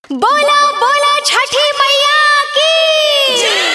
बोला बोला छठी मैया की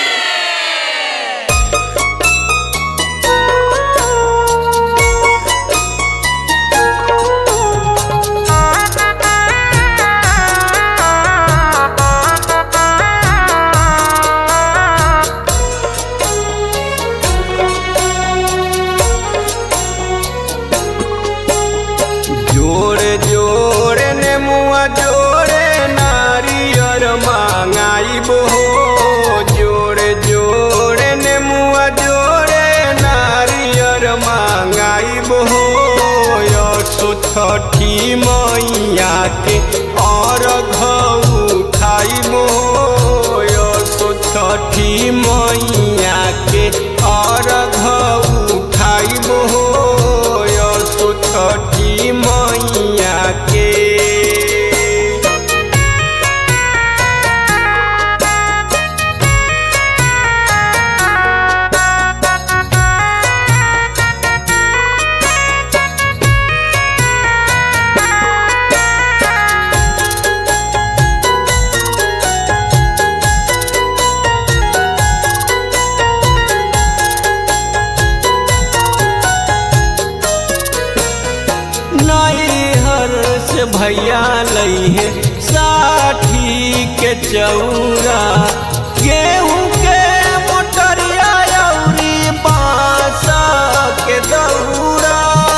जोड़े जोड़े ने मुआ जोड़े नारियर मांगाइब हो जोड़े जोड़े ने मुआ जोड़े नारियर मांगाइब हो यसो छठी मैया के और घऊ खाइब हो यसो छठी मैया के और घऊ खाइब हो यसो छठी मैया के नैहर से भैया लई है साठी के चौरा गेहूं के मोटरिया अउरी बांस के दौरा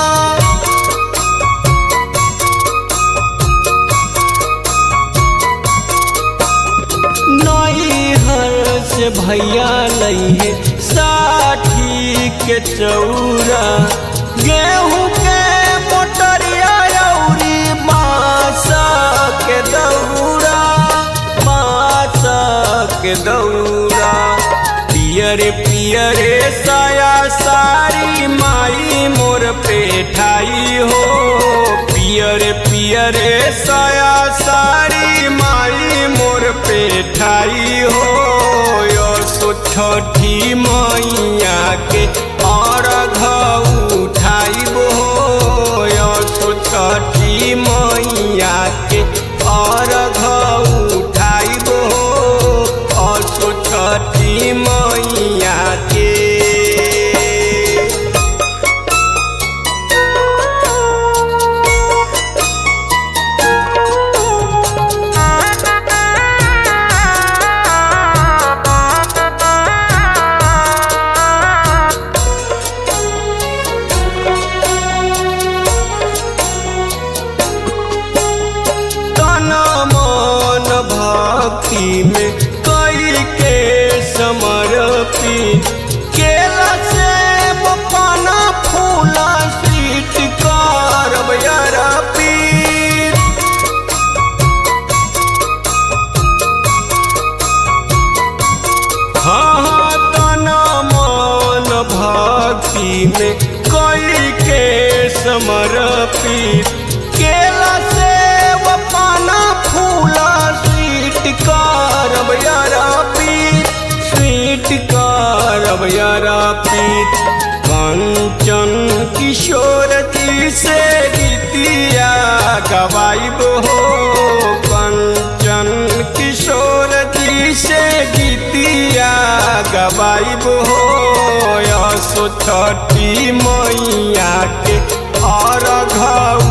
नैहर से भैया लई है साठी के चौरा गेहूं के मोटरिया अउरी बांस के दौरा बांस के दौरा पियरे पियरे साया सारी माई मोर पेठाई हो पियरे पियरे साया सारी माई मोर पेठाई हो यसो छठी मैया के और घऊ उठाइब हो यसो छठी मैया के और घऊ उठाइब हो असो छठी मैया के तन मन भक्ति में कई के समर्पित केला से पाना फूला सीट करब यरपीत हाँ हाँ तन मन भक्ति में कई के समर्पित केला से वो पाना फूला स्वीट करब यारा पीत स्वीट करब यारा पीत कंचन किशोर जी से गीतिया गवाइब हो कंचन किशोर जी से गीतिया गवाइब हो यसो छठी मैया के और घऊ